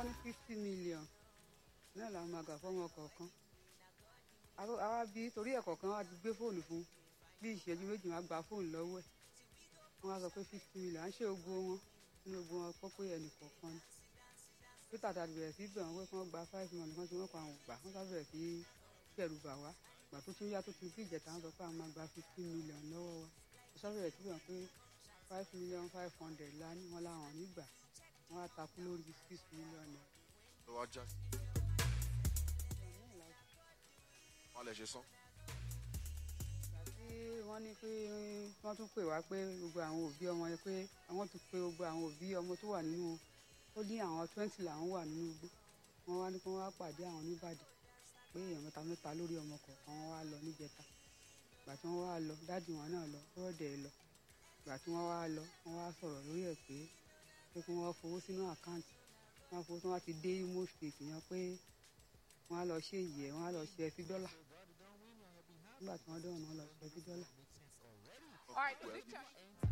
wọ́n ní fifty million náà làwọn máa gbà fọ́mọ kọ̀ọ̀kan Àwa- àwa bí torí ẹ̀ kọ̀ọ̀kan wá ti gbé fóònù fún bí ìṣẹ́jú méjì máa gba fóònù lọ́wọ́ ẹ̀ wọ́n á sọ pé fifty million à ń ṣe ogbó wọn nínú ogbó wọn kọ́ pé ẹnì kọ̀ọ̀kan ni peter tàbí bẹ̀rẹ̀ sí bẹ̀rẹ̀ wọ́n pé kí wọ́n gba five million kan tí wọ́n kọ́ àwọn gbà wọ́n sábẹ̀ bẹ̀rẹ̀ sí bẹ̀rù bà wá gbà tó tún yá tó tún bí ìjẹta wọn sọ pé àwọn máa gba fifty million lọ́wọ́ wa wọ́n sábẹ̀ bẹ̀rẹ̀ sí bẹ̀rẹ̀ pé five million five hundred la ní wọn làwọn nígbà wọ́n á takú lórí six million naira. ló wá já sí wọn lè ṣe sán tí wọ́n ní pé wọ́n tún pè wá pé gbogbo àwọn òbí ọmọ yẹn pé àwọn tún pé gbogbo àwọn òbí ọmọ tó wà nínú ó ní àwọn twenty làwọn wà nínú igbó wọ́n wá ní kí wọ́n wá pàdé àwọn níbàdàn pé èèyàn mẹ́ta mẹ́ta lórí ọmọ kọ̀ọ̀kan wọ́n wá lọ níjẹta ìgbà tí wọ́n wá lọ dáàdì wọn náà lọ rọ́ọ̀dẹ̀ lọ ìgbà tí wọ́n wá lọ wọ́n wá sọ̀rọ̀ lórí ẹ̀ pé pé kí wọ́n fowó sínú àkáǹtì wọ́n fowó tí wọ́n ti dé Imo State yẹn pé wọ́n á lọ ṣe ìyẹ́ wọ́n á lọ ṣe ẹfí dọ́là nígbà tí wọ́n dé ọ̀nà lọ ṣe ẹfí dọ́là. All right, the picture.